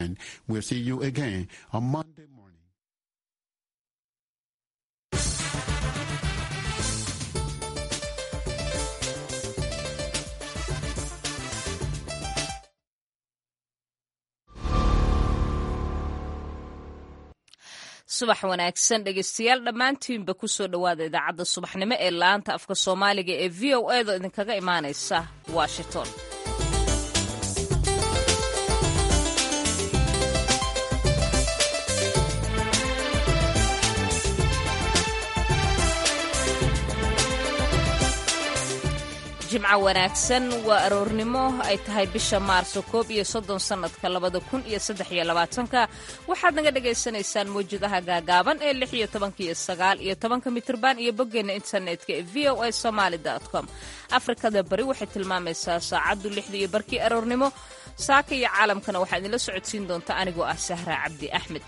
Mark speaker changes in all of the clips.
Speaker 1: We'll see you again on Monday morning.
Speaker 2: subax wanaagsan dhegeystayaal dhammaantiinba kusoo dhowaada idaacadda subaxnimo ee laanta afka soomaaliga ee v o edo idinkaga imaanaysa washington jimco wanaagsan waa aroornimo ay tahay bisha maarso koob iyo soddon sannadka labada kun iyo saddex iyo labaatanka waxaad naga dhagaysanaysaan mawjadaha gaagaaban ee lix iyo tobanka iyo sagaal iyo tobanka mitirban iyo boggeena internetka ee v o a somaali com afrikada bari waxay tilmaamaysaa saacaddu lixda iyo barkii aroornimo saaka iyo caalamkana waxaa idinla socodsiin doonta anigoo ah sahra cabdi axmed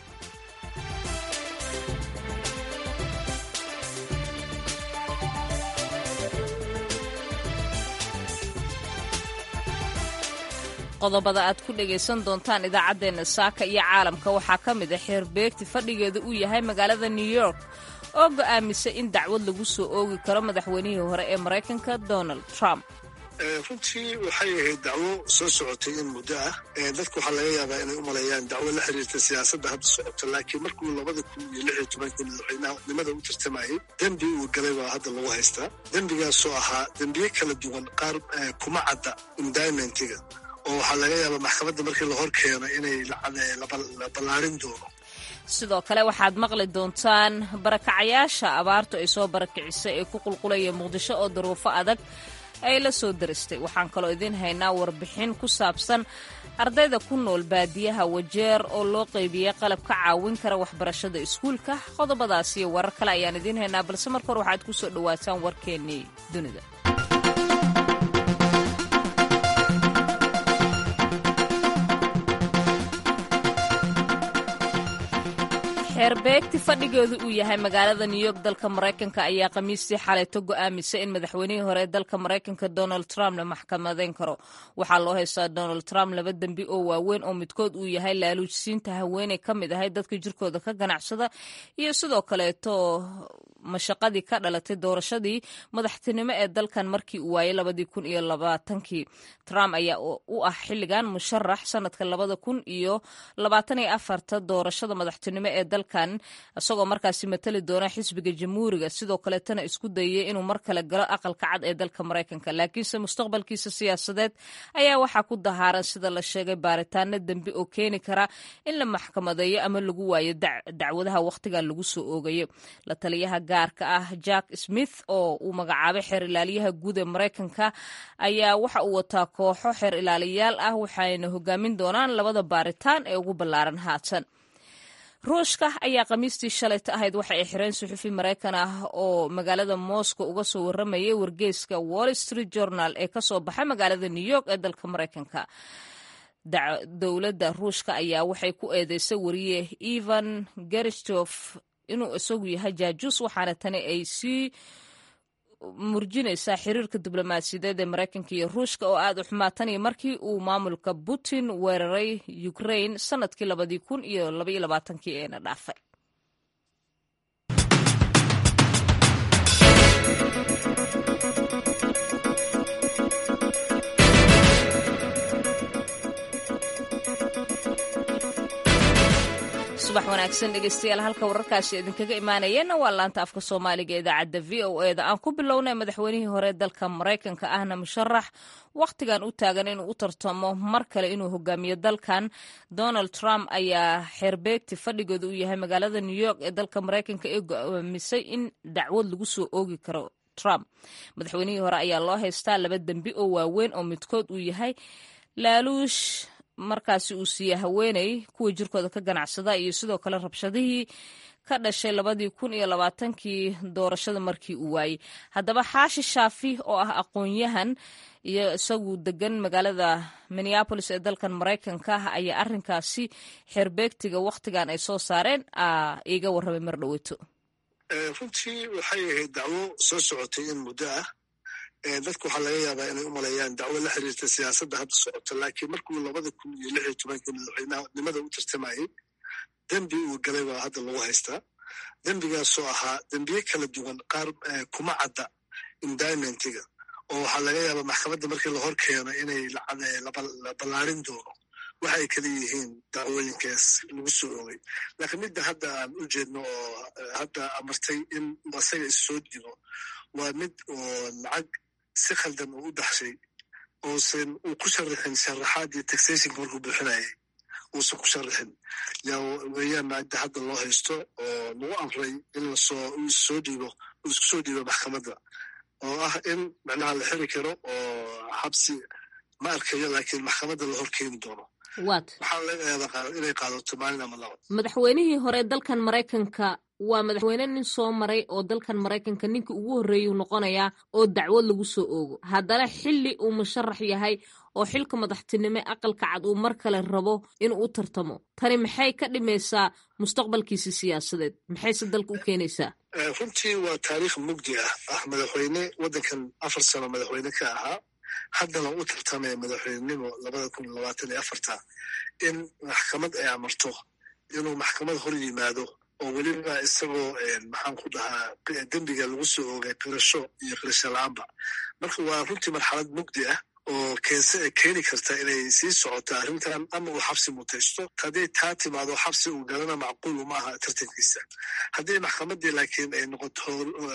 Speaker 2: qodobada aad ku dhegaysan doontaan idaacaddeenna saaka iyo caalamka waxaa ka mid a xeerbeegti fadhigeeda uu yahay magaalada new york oo go'aamisay in dacwad lagu soo oogi karo madaxweynihii hore ee maraykanka donald trump
Speaker 3: runtii waxay ahayd dacwo soo socotay in muddo ah dadka waxaa laga yaabaa inay u maleeyaan dacwo la xiriirta siyaasadda hadda socota laakiin markuu labada kun iyo lix iyo tobankii madaxweynenimada u tartamayay dembi uu galay baa hadda lagu haystaa dembigaasoo ahaa dembiye kala duwan qaar kuma cadda indimentiga oo waxaa laga yaabaa maxkamadda markii la hor keeno inay la ballaarin doono
Speaker 2: sidoo kale waxaad maqli doontaan barakacayaasha abaartu ay soo barakicisay ee ku qulqulaya muqdisho oo daruufo adag ay la soo daristay waxaan kaloo idiin haynaa warbixin ku saabsan ardayda ku nool baadiyaha wajeer oo loo qeybiyey qalab ka caawin kara waxbarashada iskuulka qodobadaas iyo warar kale ayaan idiin haynaa balse marka hore waxaad ku soo dhowaataan warkeennii dunida xeerbeegti fadhigeedu uu yahay magaalada new york dalka maraykanka ayaa khamiistii xalayto go'aamisay in madaxweynihii hore ee dalka maraykanka donald trump la maxkamadeyn karo waxaa loo haystaa donald trump laba dembi oo waaweyn oo midkood uu yahay laaluujsiinta haweeney ka mid ahay dadka jirkooda ka ganacsada iyo sidoo kaleeto mashaqadii ka dhalatay doorashadii madaxtinimo ee dalkan markii uu waayay labadii kun iyo labaatankii trump ayaa u ah xilligan musharax sanadka labada kun iyo labaatan iyo afarta doorashada madaxtinimo ee dalkan isagoo markaasi matali doona xisbiga jamhuuriga sidoo kaleetana isku dayay inuu mar kale galo aqalka cad ee dalka maraykanka laakiinse mustaqbalkiisa siyaasadeed ayaa waxaa ku dahaaran sida la sheegay baaritaano dembi oo keeni kara in la maxkamadeeyo ama lagu waayo dacwadaha wakhtigan lagu soo oogayo la taliyaha gaarka ah jack smith oo uu magacaabay xeer ilaaliyaha guud ee maraykanka ayaa waxa uu wataa kooxo xeer ilaaliyaal ah waxayna hogaamin doonaan labada baaritaan ee ugu ballaaran haatan ruushka ayaa khamiistii shalayta ahayd waxa ay xireen suxufi maraykan ah oo magaalada moscow uga soo waramayay wargeyska wall street journal ee kasoo baxay magaalada new york ee dalka maraykanka dowladda ruushka ayaa waxay ku eedeysay wariye evan geristof inuu isagu yahay jaajuus waxaana tani ay sii murjinaysaa xiriirka diblomaasiyadeed ee maraykanka iyo ruushka oo aad u xumaataniyo markii uu maamulka putin weeraray ukraine sanadkii labadii kun iyo labaiyo labaatankii eena dhaafay subax wanaagsan dhegeystayaal halka wararkaasi idinkaga imaanayeenna waa laanta afka soomaaliga idaacadda v o e da aan ku bilownay madaxweynihii hore dalka maraykanka ahna musharax wakhtigan u taagan inuu u tartamo mar kale inuu hogaamiyo dalkan donald trump ayaa xeerbeegti fadhigooda uu yahay magaalada new york ee dalka maraykanka ee go'aamisay in dacwad lagu soo oogi karo trump madaxweynihii hore ayaa loo haystaa laba dembi oo waaweyn oo midkood uu yahay laaluush markaasi uu siiyey haweeney kuwa jirkooda ka ganacsada iyo sidoo kale rabshadihii ka dhashay labadii kun iyo labaatankii doorashada markii uu waayey haddaba xaashi shaafi oo ah aqoon-yahan iyo isagu degan magaalada minneabolis ee dalkan maraykanka ah ayaa arrinkaasi xeerbeegtiga wakhtigan ay soo saareen iiga warramay mar dhoweto
Speaker 3: runtii waxay ahayd dacwo soo socotay in muddo ah dadku waxaa laga yaabaa inay u maleeyaan dacwo la xiriirta siyaasadda hadda socota laakiin markuu labada kun iyo lix iyo tobankii madaxweynenimada u tartamayey dembi uu galay baa hadda lagu haystaa dembigaasoo ahaa dembiye kala duwan qaar kuma cadda indimentiga oo waxaa laga yaabaa maxkamadda markii la hor keeno inay la ballaarin doono waxa ay kala yihiin dacwooyinkaas lagu soo oogay laakiin midda hadda aan u jeedno oo hadda amartay in asaga issoo digo waa mid oo lacag si khaldan uu u baxshay uusan uu ku sharaxin sharaxaadii taxationka markuu buuxinayay uusan ku sharaxin yaa weeyaan midda hadda loo haysto oo lagu amray in lasoo soo dhiibo uu isku soo dhiibo maxkamadda oo ah in macnaha la xiri karo oo xabsi ma arkayo laakiin maxkamadda la hor keeni doono
Speaker 2: wat
Speaker 3: waxaa laga yaabaa inay qaadato maalin ama laba
Speaker 2: madaxweynihii hore dalkan maraykanka waa madaxweyne nin soo maray oo dalkan maraykanka ninka ugu horreeyuu noqonayaa oo dacwad lagu soo oogo haddana xilli uu musharax yahay oo xilka madaxtinimo aqalka cad uu mar kale rabo inuu u tartamo tani maxay ka dhimaysaa mustaqbalkiisi siyaasadeed maxayse dalka u keenaysaa
Speaker 3: runtii waa taariikh mugdi ah ah madaxweyne waddankan afar sano madaxweyne ka ahaa haddana u tartamaya madaxweynenimo labada kun iyo labaatan iyo afarta in maxkamad ay amarto inuu maxkamad hor yimaado oo weliba isagoo maxaan ku dhahaa dembiga lagu soo oogay qirasho iyo qirasho la-aanba marka waa runtii marxalad mugdi ah oo keense keeni karta inay sii socoto arrintan ama uu xabsi mutaysto hadday taa timaado xabsi uu galana macquul uma aha tartankiisa haddii maxkamaddii laakiin ay noqoto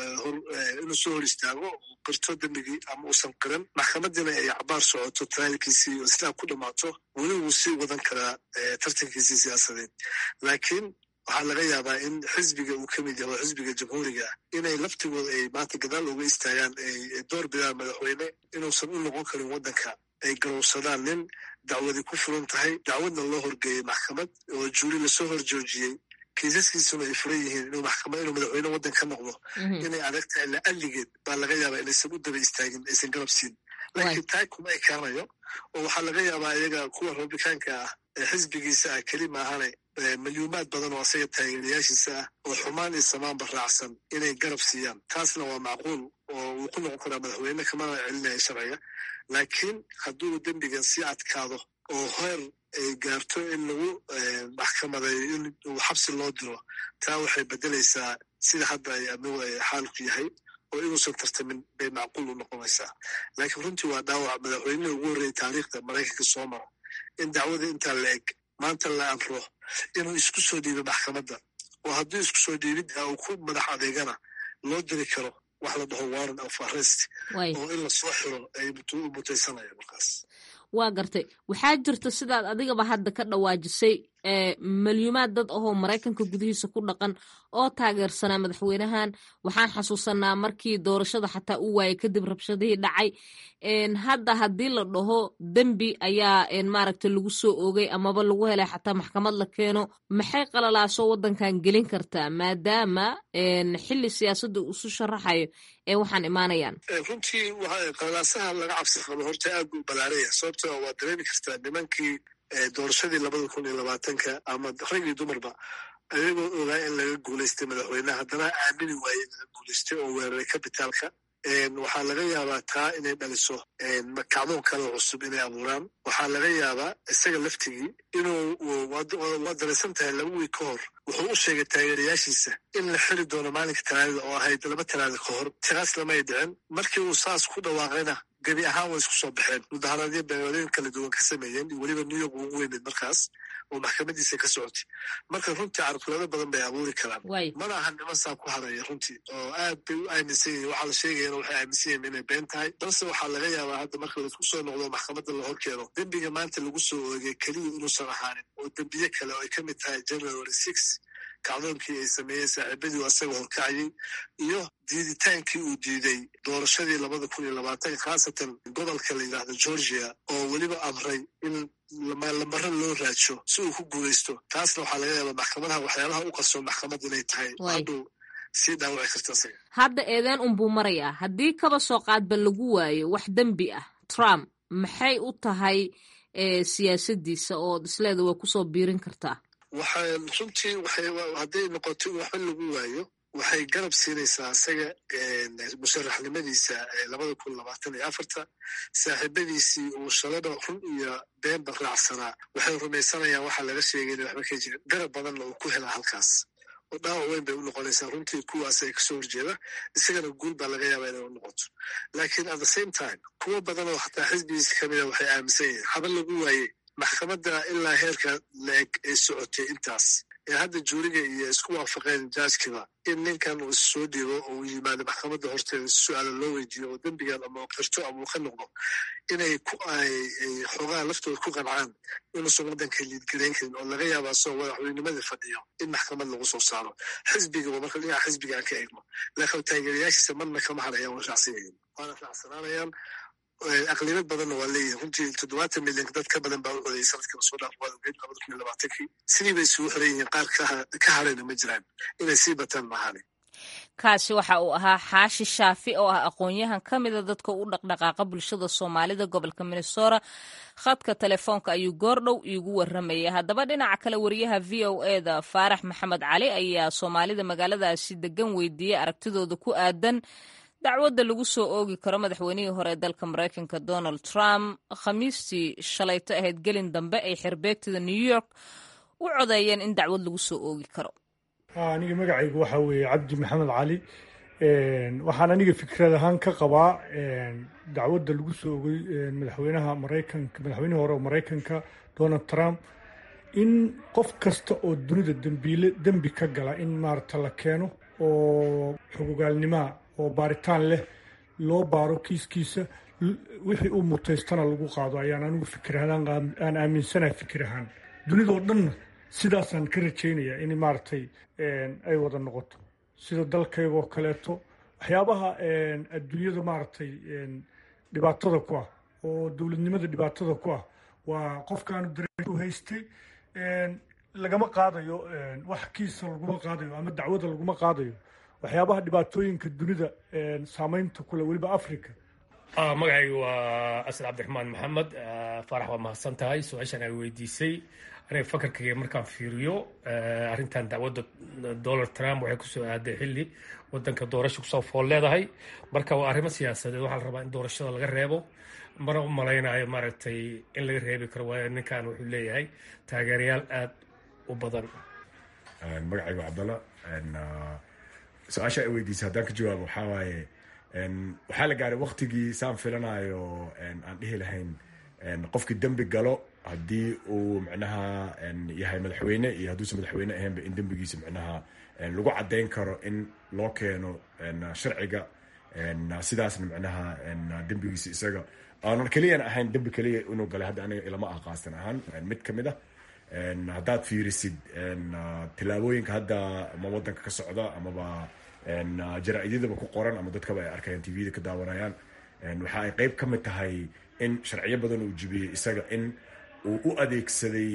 Speaker 3: inuu soo hor istaago uu qirto dembigii ama uusan qiran maxkamadiina ay cabaar socoto talaalkiisii islaam ku dhammaato weli wuu sii wadan karaa tartankiisii siyaasadeed laakiin waxaa laga yaabaa in xisbiga uu ka mid yahay oo xisbiga jamhuuriga inay laftigooda ay maanta gadaal uga istaagaan ay door bidaan madaxweyne inuusan u noqon karin waddanka ay garowsadaan nin dacwadi ku furan tahay dacwadna loo horgeeyey maxkamad oo juuri lasoo hor joojiyey kiisaskiisuna ay furan yihiin inuu maxkamad inuu madaxweyne waddan ka noqdo inay adag tahay la'alligeed baa laga yaabaa inaysan u daba istaagin aysan garab siin laakiin taa kuma ekaanayo oo waxaa laga yaabaa iyaga kuwa rabitaanka ah ee xisbigiisa ah keli maahane milyuumaad badan oo asaga taageerayaashiisa ah oo xumaan iyo samaanba raacsan inay garab siiyaan taasna waa macquul oo uu ku noqon karaa madaxweyne kamana celinaya sharciga laakiin hadduu dembigan sii adkaado oo heer ay gaarto in lagu maxkamadeeyo in uu xabsi loo diro taa waxay beddelaysaa sida hadda ay amigu ay xaalku yahay oo inuusan tartamin bay macquul u noqonaysaa laakiin runtii waa dhaawac madaxweynihii ugu horreeyay taariikhda maraykanka soo mara in dacwada intaa la eg maanta la amro inuu isku soo dhiibo maxkamadda oo hadduu isku soo dhiibidda uu ku madax adeegana loo diri karo wax la dhaho warrant of arrest oo in la soo xiro ay mutaysanaya markaas
Speaker 2: waa gartay waxaa jirta sidaad adigaba hadda ka dhawaajisay malyuumaad dad ahoo maraykanka gudihiisa ku dhaqan oo taageersanaa madaxweynahan waxaan xasuusanaa markii doorashada xataa u waayay kadib rabshadihii dhacay hadda haddii la dhaho dembi ayaa maaragta lagu soo oogay amaba lagu helay xataa maxkamad la keeno maxay qalalaaso waddankan gelin kartaa maadaama xili siyaasadda uu isu sharaxayo ee waxaan imaanayaan
Speaker 3: runtii qalalaasaha laga cabsi qabo horta aad buu balaaraya sababto waa dareemi kartaa nimankii doorashadii labada kun iyo labaatanka ama rag iyo dumarba ayagoo ogaa in laga guulaystay madaxweyneha haddana aamini waaye in laga guulaystay oo weeraray kabitaalka waxaa laga yaabaa taa inay dhaliso kacdoon kale cusub inay abuuraan waxaa laga yaabaa isaga laftigii inuu waa daraysan tahay laba wiig ka hor wuxuu u sheegay taageerayaashiisa in la xiri doono maalinka talaadada oo ahayd laba talaada ka hor taas lamay dhicin markii uu saas ku dhawaaqayna gebi ahaan way isku soo baxeen mudaharaadyo beeooyin kala duwan ka sameeyeen iyo weliba new york ugu weyneed markaas oo maxkamadiisa ka socotay marka runtii carqulado badan bay abuuri karaan mana aha niman saa ku hadaya runtii oo aad bay u aaminsan yihin waxaa la sheegayana waxay aaminsan yihin inay been tahay balse waxaa laga yaabaa hadda marka laisku soo noqdo maxkamadda la hor keeno dembiga maanta lagu soo oogay keliya inuusan ahaanin oo dembiye kale oo ay ka mid tahay january six kacdoonkii ay sameeyeen saaxiibadii asaga horkacayay iyo diiditaankii uu diiday doorashadii labada kun iyo labaatan khaasatan gobolka la yidhaahdo georgia oo weliba amray in lamaro loo raajo si uu ku guulaysto taasna waxaa laga yaabaa maxkamadaha waxyaabaha u qarsoon maxkamad inay tahay hadhow sii dhaawaci karta isaga
Speaker 2: hadda eedeen unbuu marayaa haddii kaba soo qaadba lagu waayo wax dembi ah trump maxay u tahay siyaasadiisa oo isleeda waa kusoo biirin kartaa
Speaker 3: waxaa runtii hadday noqoto in waxba lagu waayo waxay garab siinaysaa isaga musharaxnimadiisa labada kun labaatan iyo afarta saaxiibadiisii uu shalada run iyo beenba raacsanaa waxay rumaysanayaan waxaa laga sheegay ina waxba ka jirin garab badanna uu ku helaa halkaas oo dhaawac weyn bay u noqonaysaa runtii kuwaas ay kasoo horjeeda isagana guul baa laga yaabaa inay u noqoto laakiin at the same time kuwo badan oo xataa xisbigiisa kamida waxay aaminsan yihiin haba lagu waayey maxkamadda ilaa heerka la-eg ay socotay intaas ee hadda juuriga iyo isku waafaqeen jaajkiba in ninkan uu issoo dhiibo oo uu yimaado maxkamadda horteeda su-aala loo weydiiyo oo dembigan ama qirto ama uu ka noqdo inay ku ay xoogaha laftooda ku qancaan inuusan waddanka liidgarayn karin oo laga yaaba asoo madaxweynimadii fadhiyo in maxkamad lagu soo saaro xisbigaba marka dhinaca xisbiga aan ka eegno laakiin taageerayaashiisa marna kama hadhayaan waa raacsan yihiin waana raacsanaanayaan aqlibad badanna waa leeyihin runtii toddobaatan milyan dad ka badan baa u codayay sanadkii lasoo dhaaf waad ogeyd labada kun iyo labaatankii sidii bay isugu xiran yihiin qaar ka hadhayna ma jiraan inay sii bataan maahane
Speaker 2: kaasi waxa uu ahaa xaashi shaafi oo ah aqoon-yahan ka mida dadka u dhaqdhaqaaqa bulshada soomaalida gobolka minnesota khadka telefoonka ayuu goordhow iigu warramayay haddaba dhinaca kale wariyaha v o e da faarax maxamed cali ayaa soomaalida magaaladaasi degan weydiiyey aragtidooda ku aadan dacwadda lagu soo oogi karo madaxweynihii hore ee dalka maraykanka donald trump khamiistii shalayto ahayd gelin dambe ay xerbeegtida new york u codeeyeen in dacwad lagu soo oogi karo
Speaker 4: aniga magacaygu waxaa weeye cabdi maxamed cali waxaan aniga fikrad ahaan ka qabaa dacwadda lagu soo ogay madaxweynaha maraykanka madaxweynihii hore oo maraykanka donald trump in qof kasta oo dunida dembiile dembi ka gala in maarata la keeno oo xogogaalnimaa oo baaritaan leh loo baaro kiiskiisa wixii uu mutaystana lagu qaado ayaan anigu fikirahaan aan aaminsanahay fikir ahaan dunidoo dhanna sidaasaan ka rajaynaya in maaragtay ay wada noqoto sida dalkaygoo kaleeto waxyaabaha adduunyada maaragtay dhibaatada ku ah oo dowladnimada dhibaatada ku ah waa qofkaanu dareu haystay lagama qaadayo wax kiisa laguma qaadayo ama dacwada laguma qaadayo waxyaabaha dhibaatooyinka dunida saameynta kule weliba africa
Speaker 5: magacayga waa asad cabdiraxmaan maxamed faarax waa mahadsan tahay su-aashan ay weydiisay aniga fakarkayga markaan fiiriyo arrintan dacwadda donald trump waxay kusoo aaday xilli wadanka doorasha kusoo fool leedahay marka waa arrimo siyaasadeed waxaa la rabaa in doorashada laga reebo mana u malaynayo maaragtay in laga reebi karo waayo ninkan wuxuu leeyahay taageerayaal aada u badan
Speaker 6: magacayga cabdalla su-aasha ay weydiisay haddaan ka jawaabo waxaa waaye waxaa la gaaray waktigii saan filanayo aan dhihi lahayn qofkii dembi galo haddii uu micnaha yahay madaxweyne iyo hadduusan madaxweyne ahaynba in dembigiisa micnaha lagu caddayn karo in loo keeno sharciga sidaasna micnaha dembigiisa isaga aanan keliyana ahayn dembi keliya inuu galay hadda aniga ilama ah qaastan ahaan mid ka mid ah haddaad fiirisid tillaabooyinka hadda ama wadanka ka socda amaba jaraa-idyadaba ku qoran ama dadkaba ay arkayaan tvda ka daawanayaan waxa ay qeyb ka mid tahay in sharciyo badan uu jibiyey isaga in uu u adeegsaday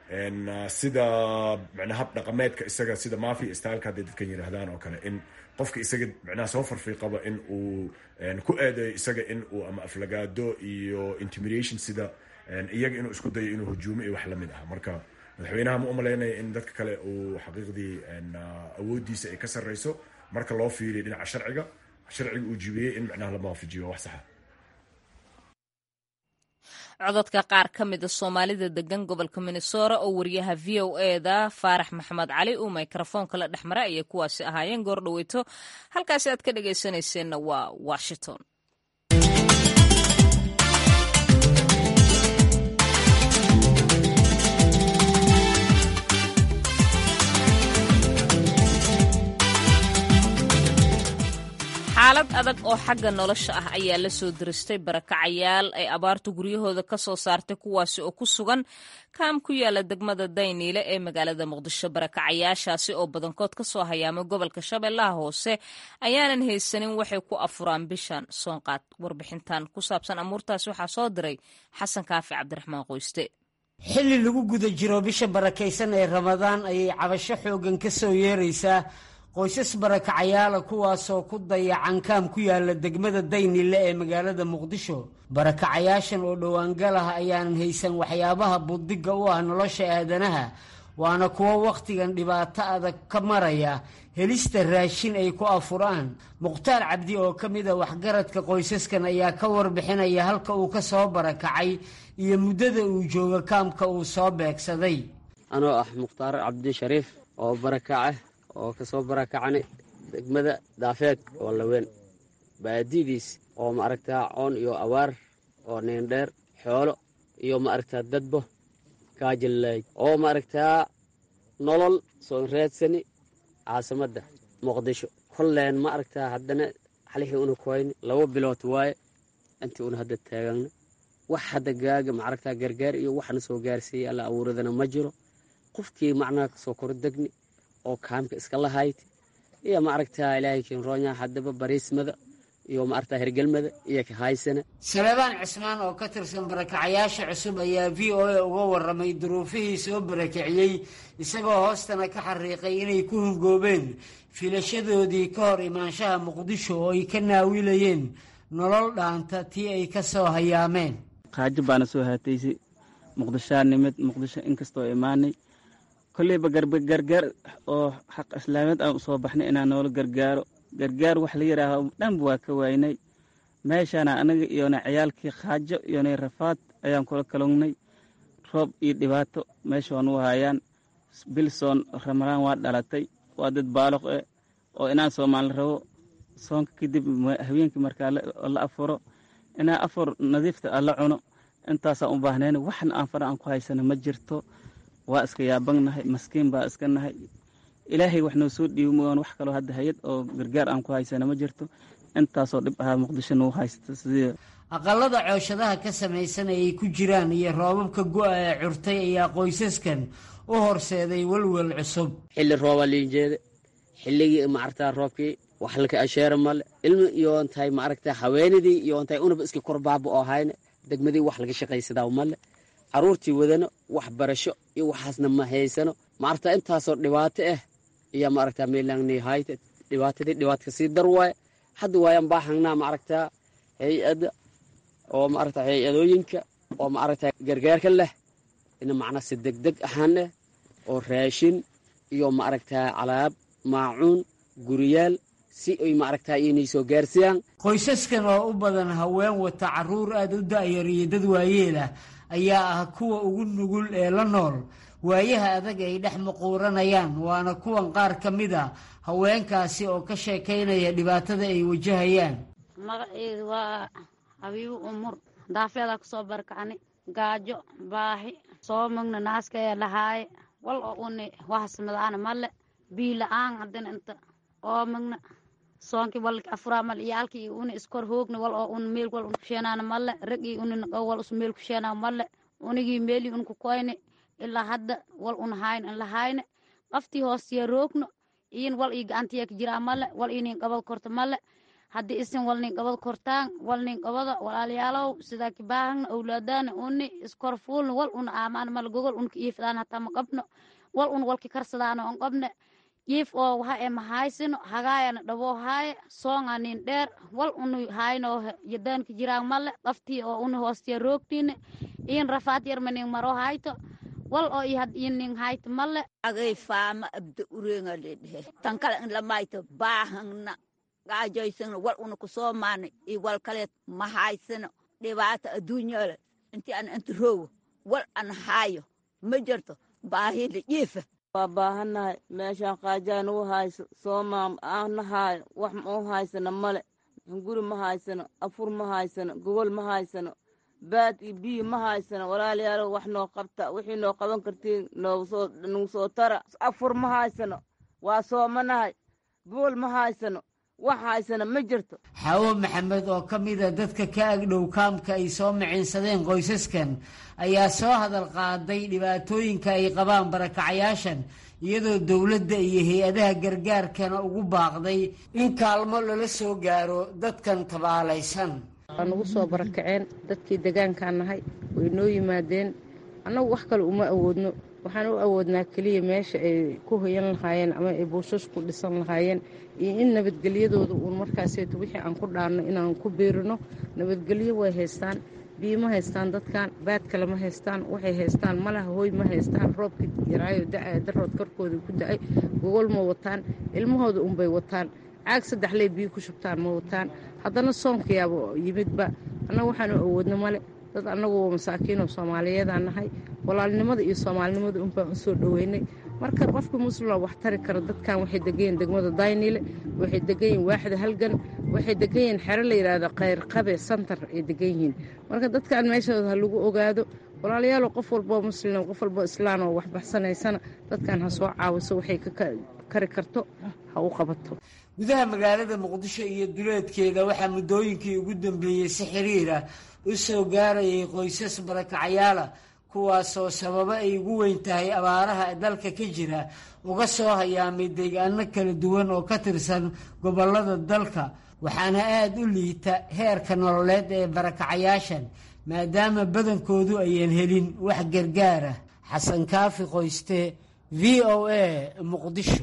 Speaker 6: sida micnaa hab dhaqameedka isaga sida mafia styleka hadday dadkan yidhaahdaan oo kale in qofka isaga micnaha soo farfiiqaba in uu ku eedeeyo isaga in uu ama aflagaado iyo intimidation sida iyaga inuu isku dayo inuu hujuumo iyo wax lamid ah marka madaxweynaha ma umalaynaya in dadka kale uu xaqiiqdii awoodiisa ay ka sarreyso marka loo fiiriyo dhinaca sharciga sharciga uu jibiyey in micnaha lama waafajiyo wax saxa
Speaker 2: cododka qaar ka mida soomaalida degan gobolka minnesota oo wariyaha v o e da faarax maxamed cali uu mikrofoonka la dhex mara ayay kuwaasi ahaayeen goor dhoweyto halkaasi aad ka dhagaysanayseena waa washington xaalad adag oo xagga nolosha ah ayaa la soo diristay barakacayaal ay abaartu guryahooda ka soo saartay kuwaasi oo ku sugan kaam ku yaala degmada dayniile ee magaalada muqdisho barakacayaashaasi oo badankood ka soo hayaamay gobolka shabeellaha hoose ayaanan haysanin waxay ku afuraan bishan soonqaad warbixintan ku saabsan amuurtaas waxaa soo diray xasan kaafi cabdiraxmaan qoyste
Speaker 7: xilli lagu guda jiro bisha barakaysan ee ramadaan ayay cabasho xooggan ka soo yeeraysaa qoysas barakacayaala kuwaasoo ku dayacan kaam ku yaala degmada daynile ee magaalada muqdisho barakacayaashan oo dhowaangal ah ayaanan haysan waxyaabaha buddigga u ah nolosha aadanaha waana kuwo wakhtigan dhibaato adag ka maraya helista raashin ay ku afuraan mukhtaar cabdi oo ka mid a waxgaradka qoysaskan ayaa ka warbixinaya halka uu ka soo barakacay iyo muddada uu jooga kaamka uu soo beegsaday
Speaker 8: anoo ah mukhtaar cabdi shariif oo barakaca oo kasoo barakacnay degmada daafeed oo laweyn baadidiis oo maaragtaa coon iyo abaar oo neendheer xoolo iyo maaragtaa dadbo kaajilay oo maaragtaa nolol soo raadsani caasimadda muqdisho kolleen ma aragtaa haddana xalixii una kuhayni laba bilood waaye intii una hadda taagana wax hadda gaaga maaragtaa gargaar iyo waxna soo gaarsiiyey alla abuuradana ma jiro qofkii macnaha kasoo kordegni oo kaamka iska lahayd iyo maaragtaa ilaahay kinroonya haddaba bariismada iyo maaragtaa hergelmada iyo kahaysana
Speaker 7: salebaan cismaan oo ka tirsan barakacayaasha cusub ayaa v o a uga warramay duruufihii soo barakiciyey isagoo hoostana ka xariiqay inay ku hungoobeen filashadoodii ka hor imaanshaha muqdisho oo ay ka naawilayeen nolol dhaanta tii ay ka soo hayaameen
Speaker 9: qaajo baana soo haataysay muqdishaa nimid muqdisho inkastoo imaanay kolleyba gargaar oo xaq islaameed aan usoo baxnay inaan noola gargaaro gargaar wax la yidhaaho dhanba waa ka waaynay meeshaana anaga iyona ciyaalkii khaajo iyona rafaad ayaan kula kalungnay roob iyo dhibaato meesha waan u hayaan bilsoon ramalaan waa dhalatay waa dad baaloq eh oo inaan soomaali rabo soonka kadib haweenkii markaa la afuro inaa afur nadiifta alla cuno intaasaan u baahnayn waxna aan fara aan ku haysana ma jirto waa iska yaabagnahay maskiin baa iska nahay ilaahay wax noo soo dhiibi mooyaan wax kaloo hadda hay-ad oo gargaar aan ku haysana ma jirto intaasoo dhib ahaa muqdisho nagu haysta sidii
Speaker 7: aqalada cooshadaha ka samaysan ay ku jiraan iyo roobabka go-a ee curtay ayaa qoysaskan u horseeday welwel cusub
Speaker 8: xilli roobaa liinjeeda xilligii maaragtaa roobkii wax laka asheera male ilmi iyoon tahay maaragtaa haweenidii iyoon tahay unaba iska korbaaba oo hayna degmadii wax laga shaqaysadaa male caruurtii wadano wax barasho iyo waxaasna ma haysano maaragtaa intaasoo dhibaato ah iyo maaragtaa meelaangnii hayta dhibaatadii dhibaatka sii dar waaye hadda waayaan baahangnaa maaragtaa hay-adda oo maaragtaa hay-adooyinka oo maaragtaa gargaarka leh ina macnaa si degdeg ahaan eh oo raashin iyo maaragtaa alaab maacuun guriyaal si ay maaragtaa inay soo gaarsiiyaan
Speaker 7: qoysaskan oo u badan haween wata caruur aada u da'yar iyo dad waayeelah ayaa ah kuwa ugu nugul ee la nool waayaha adag ay dhex muquuranayaan waana kuwan qaar ka mid a haweenkaasi oo ka sheekaynaya dhibaatada ay wajahayaan
Speaker 10: magaceedu waa habiibu umur daafeedaa kusoo barkacni gaajo baahi soo magna naaska ee lahaaye wal oo uni wahasmadaana male bii la-aan haddana inta oo magna soonki walki afuraa male iyaalki iyo uni iskor hoogna wal oo un meel wal un kusheenaana male rag iyo uni naqo wal us meel kusheenaa male unigii meeli un kukoyne ilaa hadda wal un hayne in la hayne qaftii hoostiya roogno iyin wal ii gacantiya ka jiraa male wal ii nin qabad korto male haddii isin wal nin qabad kortaan wal nin qabada walaalayaalow sidaa kibaahagna owlaadaana uni iskor fuulna wal un aamaan male gogol unka iifdaan hataa ma qabno wal un walki karsadaana on qabne jiif oo waha e mahaysino hagaayana dhaboo haaye soonga nin dheer wal unu hayno yadaanka jiraan male qaftii oo uni hoostiya roogtiine iyin rafaad yarma nin maro hayto wal oo ihad in nin hayto male
Speaker 11: agay faama abda urenga ledhe tankala in lamayto baahangna gaajoysana wal una kusoo maana iyo wal kaleed ma haysano dhibaata adduunyale inti an inta roogo wal an haayo ma jirto baahida jiifa
Speaker 12: waa baahannahay meeshaan qaajaan u hayso soomaam aana haayo wax ma u haysano male guri ma haysano afur ma haysano gogol ma haysano baad iyo biyo ma haysano walaalayaalo wax noo qabta wixii noo qaban kartiin noogu soo tara afur ma haysano waa soomanahay gogol ma haysano wax haysana ma jirto
Speaker 7: xaawo maxamed oo ka mida dadka ka agdhow kaamka ay soo miciinsadeen qoysaskan ayaa soo hadal qaaday dhibaatooyinka ay qabaan barakacayaashan iyadoo dowladda iyo hay-adaha gargaarkana ugu baaqday in kaalmo lala soo gaaro dadkan tabaalaysan
Speaker 13: waa nagu soo barakaceen dadkii degaankaan nahay way noo yimaadeen annagu wax kale uma awoodno waxaan u awoodnaa keliya meesha ay ku hoyan lahaayeen ama ay buushash ku dhisan lahaayeen iyo in nabadgelyadooda uun markaaseeto wixii aan ku dhaanno inaan ku biirino nabadgelyo way haystaan biyo ma haystaan dadkan baad kale ma haystaan waxay haystaan malaha hooy ma haystaan roobka yaraayo da-aya darood korkooda ku da-ay gogol ma wataan ilmahooda unbay wataan caag saddex ley biyo ku shubtaan ma wataan haddana soonkayaaba yimidba annaga waxaanu awoodno male dad annagu masaakiinoo soomaaliyeedaan nahay walaalnimada iyo soomaalinimada unbaan u soo dhoweynay marka qofka muslima wax tari kara dadkan waxay degayiin degmada daynile waxay degayiin waaxda halgan waxay degayiin xero la yidhaahdo kayrqabe santar ay degan yihiin marka dadkan meeshooda ha lagu ogaado walaalayaalo qof walboo muslim qof walboo islaan oo wax baxsanaysana dadkan ha soo caawiso waxay ka kari karto ha u qabato
Speaker 7: gudaha magaalada muqdisho iyo duleedkeeda waxaa muddooyinkii ugu dambeeyey si xiriir ah u soo gaarayay qoysas barakacyaala kuwaasoo sababo ay ugu weyn tahay abaaraha dalka ka jira uga soo hayaamay deegaano kala duwan oo ka tirsan gobollada dalka waxaana aada u liita heerka nololeed ee barakacayaashan maadaama badankoodu ayaan helin wax gargaara xasan kaafi qoyste v o a muqdisho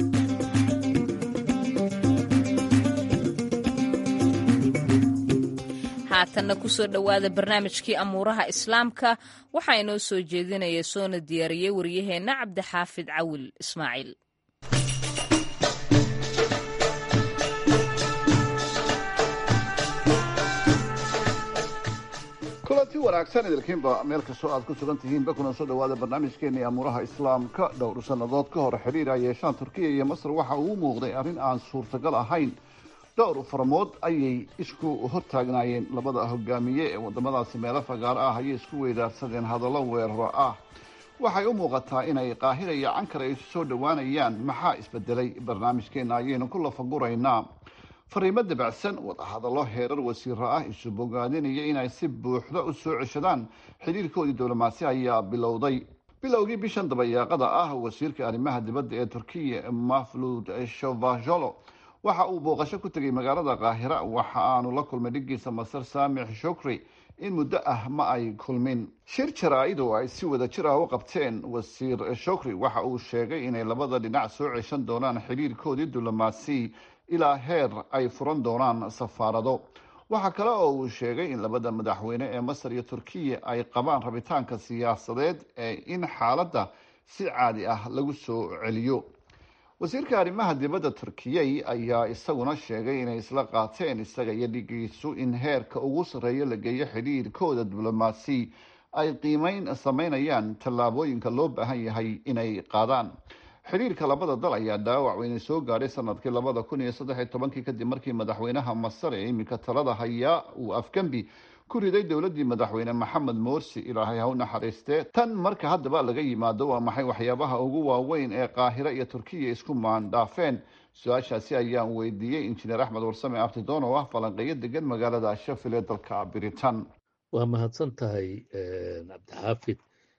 Speaker 2: haatanna kusoo dhowaada barnaamijkii amuuraha islaamka waxaa inoo soo jeedinaya soona diyaariyey waryaheenna cabdixaafid cawil ismaaciil
Speaker 14: kulanti wanaagsan idilkiinba meel kastoo aad ku sugan tihiinba kuna soo dhawaada barnaamijkeennii amuuraha islaamka dhowr sannadood ka hor xiriir ay yeeshaan turkiya iyo masar waxa uu muuqday arrin aan suurtagal ahayn dhowr faramood ayay isku hortaagnaayeen labada hogaamiye ee wadamadaasi meelo fagaaro ah ayay isku weydaarsadeen hadallo weeraro ah waxay u muuqataa inay qaahira iyo cankar ay isu soo dhowaanayaan maxaa isbedelay barnaamijkeena ayaynu ku lafaguraynaa fariimo dabacsan wadahadallo heerar wasiiro ah isu bogaadinaya inay si buuxda u soo ceshadaan xidhiirkoodii diblomaasi ayaa bilowday bilowgii bishan dabayaaqada ah wasiirka arrimaha dibadda ee turkiya maflud shovajolo waxa uu booqasho ku tegay magaalada kaahira waxa aanu la kulmay dhigiisa masar saamix shukri in muddo ah ma ay kulmin shir jaraa-id oo ay si wada jir ah u qabteen wasiir shukri waxa uu sheegay inay labada dhinac soo ceshan doonaan xidhiirkoodii diblomaasi ilaa heer ay furan doonaan safaarado waxaa kale oo uu sheegay in labada madaxweyne ee masar iyo turkiya ay qabaan rabitaanka siyaasadeed ee in xaaladda si caadi ah lagu soo celiyo wasiirka arrimaha dibadda turkiyey ayaa isaguna sheegay inay isla qaateen isaga iyo dhigiisu in heerka ugu sarreeya la geeyo xidhiirkooda diblomaasi ay qiimeyn sameynayaan tallaabooyinka loo baahan yahay inay qaadaan xidhiirka labada dal ayaa dhaawac weyne soo gaadhay sanadkii labada kun iyo saddex iyo tobankii kadib markii madaxweynaha masar ee iminka talada hayaa uu afgembi ku riday dowladii madaxweyne maxamed morsi ilaahay ha u naxariistee tan marka haddaba laga yimaado waa maxay waxyaabaha ugu waaweyn ee qaahiro iyo turkiya isku maandhaafeen su-aashaasi ayaan weydiiyey injineer axmed warsame abtidoon oo ah falanqeeyo degan magaalada shafil ee dalka britain
Speaker 15: waa mahadsan tahay cabdixaafid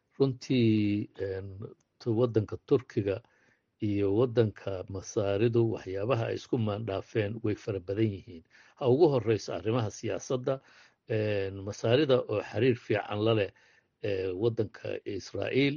Speaker 15: runtii wadanka turkiga iyo wadanka masaaridu waxyaabaha ay isku maandhaafeen way fara badan yihiin ha ugu horeyso arrimaha siyaasadda masaarida oo xiriir fiican la leh wadanka israa'iil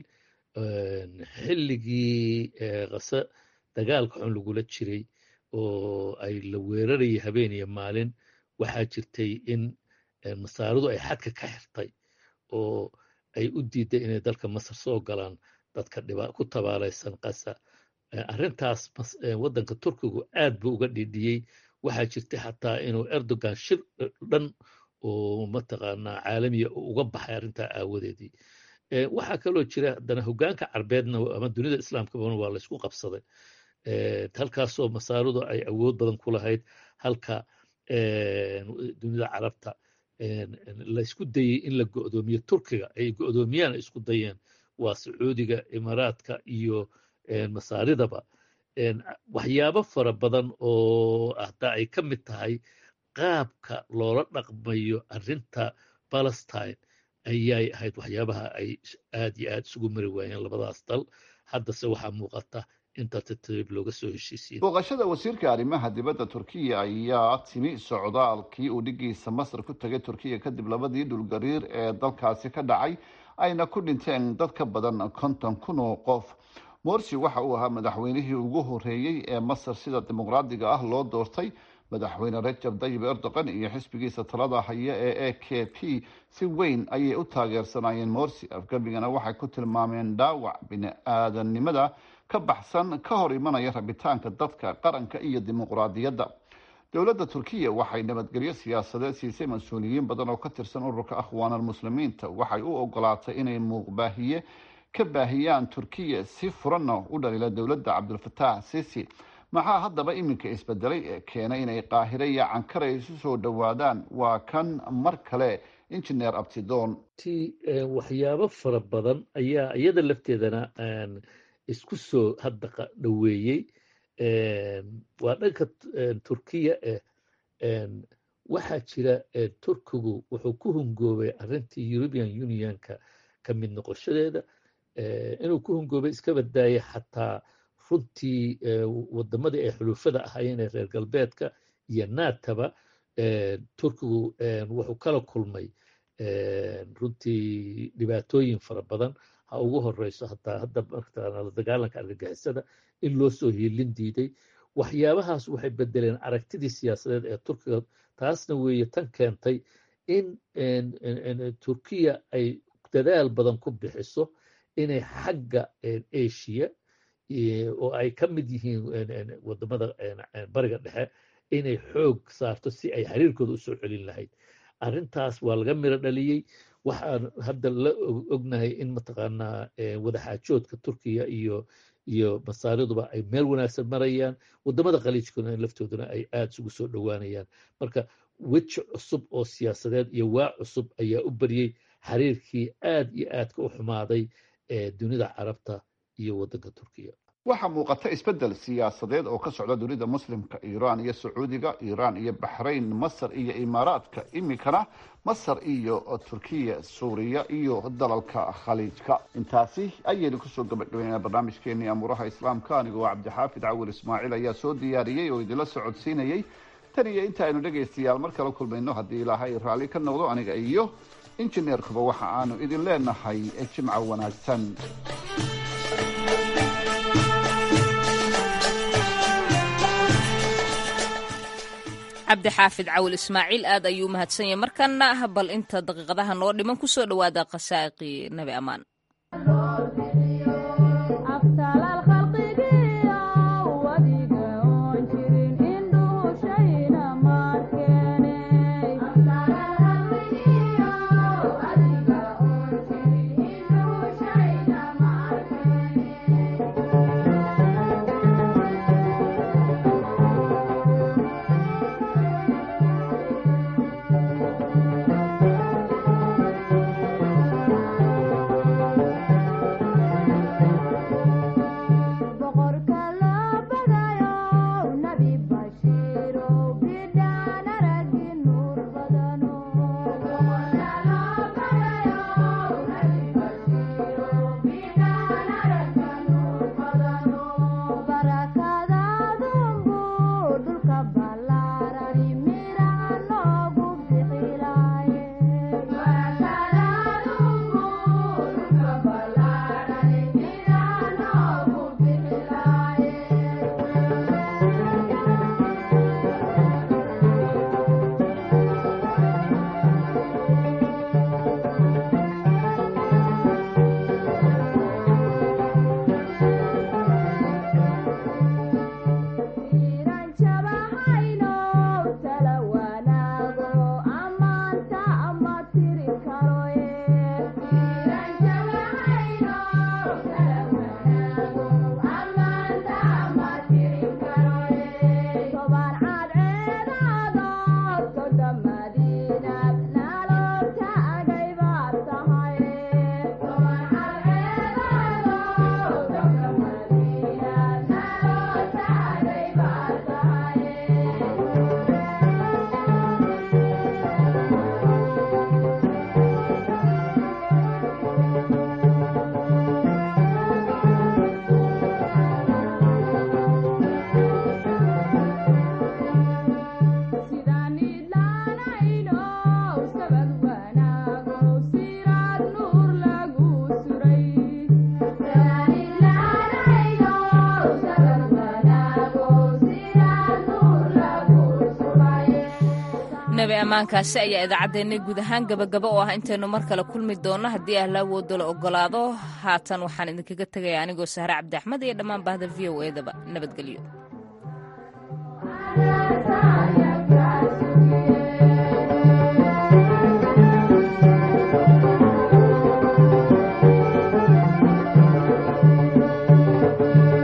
Speaker 15: xilligii kase dagaalka xun lagula jiray oo ay la weerarayay habeen iyo maalin waxaa jirtay in masaaridu ay xadka ka xirtay oo ay u diiday inay dalka masar soo galaan dadka ku tabaalaysan qasa arrintaas wadanka turkigu aad buu uga dhidhiyey waxaa jirtay xataa inuu erdogan shir dhan oo mataqaanaa caalamiya uga baxay arrintaa aawadeedii waxaa kaloo jira haddana hogaanka carbeedna ama dunida islaamkabana waa laysku qabsaday halkaasoo masaaridu ay awood badan ku lahayd halka dunida carabta laysku dayey in la go'doomiyo turkiga ay go'doomiyaan ay isku dayeen waa sacuudiga imaaraadka iyo masaaridaba waxyaabo fara badan oo hataa ay ka mid tahay qaabka loola dhaqmayo arrinta palestine ayay ahayd waxyaabaha ay aad iyo aad isugu mari waayeen labadaas dal haddase waxaa muuqata inta tartiib looga soo heshiisiin
Speaker 14: booqashada wasiirka arrimaha dibadda turkiya ayaa timi socdaalkii uu dhigiisa masar ku tegay turkiya kadib labadii dhulgariir ee dalkaasi ka dhacay ayna ku dhinteen dad ka badan konton kun oo qof morsi waxa uu ahaa madaxweynihii ugu horeeyey ee masar sida dimuqraadiga ah loo doortay madaxweyne rajab dayib erdogan iyo xisbigiisa talada haya ee a k p si weyn ayay u taageersanaayeen morsi afgembigana waxay ku tilmaameen dhaawac bini-aadannimada ka baxsan ka hor imanaya rabitaanka dadka qaranka iyo dimuqraadiyadda dowladda turkiya waxay nabadgelyo siyaasadeed siisay mas-uuliyiin badan oo ka tirsan ururka akhwaan almuslimiinta waxay u ogolaatay inay muuqbaahiye ka baahiyaan turkiya si furanna u dhaliila dowladda cabdulfataax sisi maxaa haddaba iminka isbedelay ee keenay inay qaahire iyo cankara isu soo dhowaadaan waa kan mar kale injineer abtidoon
Speaker 15: ti waxyaabo fara badan ayaa iyada lafteedana isku soo hadda dhoweeyey waa dhanka turkiya eh waxaa jira turkigu wuxuu ku hungoobay arrintii european unionka ka mid noqoshadeeda inuu ku hungoobay iska badaayay xataa runtii wadamadii ay xulufada ahaayeen ee reer galbeedka iyo nataba turkigu wuxuu kala kulmay runtii dhibaatooyin fara badan ha ugu horeyso hataa hadda martaqaana la dagaalanka argagixisada in loo soo hiilin diiday waxyaabahaas waxay bedeleen aragtidii siyaasadeed ee turkiga taasna weeye tan keentay in turkiya ay dadaal badan ku bixiso inay xagga asia oo ay ka mid yihiin wadamada bariga dhexe inay xoog saarto si ay xiriirkooda u soo celin lahayd arrintaas waa laga miro dhaliyey waxaan hadda la ognahay in mataqaanaa wadaxaajoodka turkiya iyo iyo masaariduba ay meel wanaagsan marayaan wadamada khaliijkuna laftooduna ay aada isugu soo dhowaanayaan marka weji cusub oo siyaasadeed iyo waa cusub ayaa u baryey xiriirkii aad iyo aadka u xumaaday ee dunida carabta iyo wadanka turkiya
Speaker 14: waxaa muuqata isbedel siyaasadeed oo ka socda dunida muslimka iiraan iyo sacuudiga iiraan iyo baxrayn masar iyo imaaraadka iminkana masar iyo turkiya suuriya iyo dalalka khaliijka intaasi ayaynu kusoo gabagabeynaa barnaamijkeenii amuuraha islaamka anigoo cabdixaafid cawil ismaaciil ayaa soo diyaariyey oo idinla socodsiinayey tan iyo inta aynu dhegaystayaal mar kala kulmayno haddii ilaahay raalli ka noqdo aniga iyo injineerkuba waxa aanu idin leenahay jimco wanaagsan
Speaker 2: cabdixaafid cawil ismaaciil aad ayuu mahadsan yahay markana bal inta daqiiqadaha noo dhiman kusoo dhowaada khasaaqii nabi ammaan nabi ammaankaasi ayaa idaacaddeenna guud ahaan gabagaba oo ah intaynu mar kale kulmi doonno haddii ahla awoodo la ogolaado haatan waxaan idinkaga tegaya anigoo sahre cabdi axmed iyo dhammaan bahda v o edaba nabadgelyo